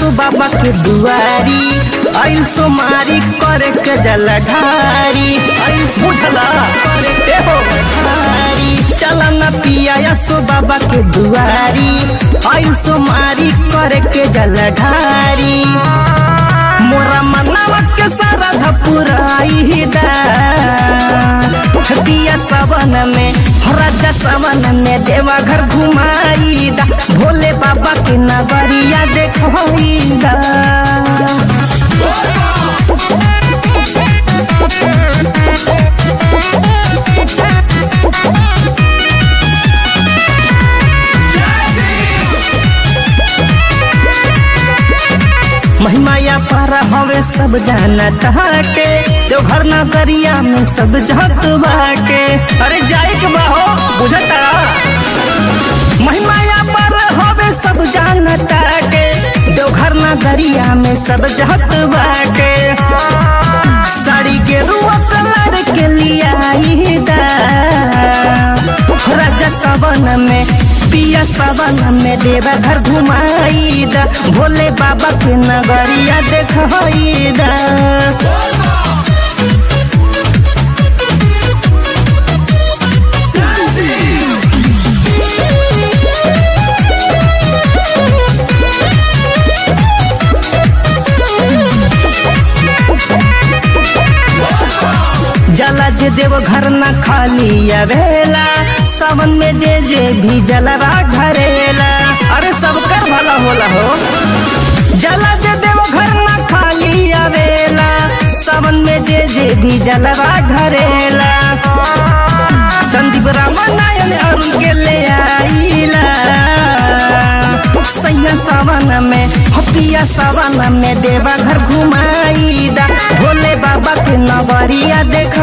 यसु बाबा के दुआरी आइल सोमारी करे के जलधारी आइल बुझला ए हो धारी चला न पिया यसु बाबा के दुआरी आइल सोमारी करे के जलधारी मोरा मनवा के सारा धपुराई दा पिया सवन में राजा सवन में देवा घर घुमाई दा भोले बाबा के नगरिया देखवाई दा महिमाया पारा हवे सब जाना के जो घर नगरिया में सब जहत बाटे अरे जाए के बा हो बुझता महिमाया पर हवे सब जानता के जो घर नगरिया में सब जहत बाटे साड़ी के रुआ कलर के लिया दा राजा सवन में पिया सवन में देवा घर घुमाई दा भोले बाबा के नगरिया देखई दा जला जे देव घर न खाली आवेला सावन में जे जे भी जलवा घरेला अरे सबकर भला होला हो जला जे देव घर न खाली आवेला सावन में जे जे भी जलवा घरेला संदीप रामायण अरुण के ले आईला सैया सावन में हपिया सावन में देवा घर घुमाई दा भोले बाबा के नगरिया देख